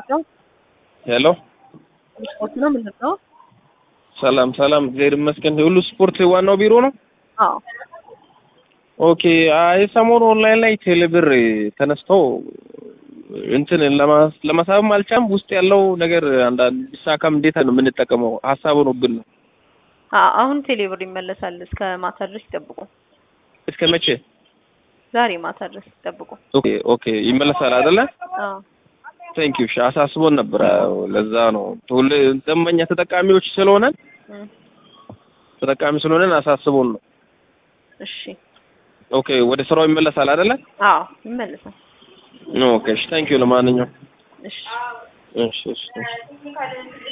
ነው? ሄሎ ስፖርት ነው ምንድን ነው? ሰላም ሰላም፣ እግዚአብሔር ይመስገን። ሁሉ ስፖርት ዋናው ቢሮ ነው። አዎ ኦኬ። አይ ሰሞኑ ኦንላይን ላይ ቴሌብር ተነስተው እንትን ለማ- ለመሳብም አልቻም። ውስጥ ያለው ነገር አንዳንድ ቢሳካም እንዴት ነው የምንጠቀመው? ሀሳቡ ነው ግን አ- አሁን ቴሌብር ይመለሳል። እስከ ማታ ድረስ ይጠብቁ። እስከ መቼ? ዛሬ ማታ ድረስ ይጠብቁ። ኦኬ ኦኬ፣ ይመለሳል አይደለ? አዎ ቴንክ ዩ። አሳስቦን ነበር። አዎ፣ ለዛ ነው ሁሌ ደንበኛ ተጠቃሚዎች ስለሆነን እም፣ ተጠቃሚ ስለሆነን አሳስቦን ነው። እሺ ኦኬ፣ ወደ ስራው ይመለሳል አይደለ? አዎ ይመለሳል። ኦኬ፣ እሺ፣ ቴንክ ዩ። ለማንኛውም እሺ እሺ እሺ እሺ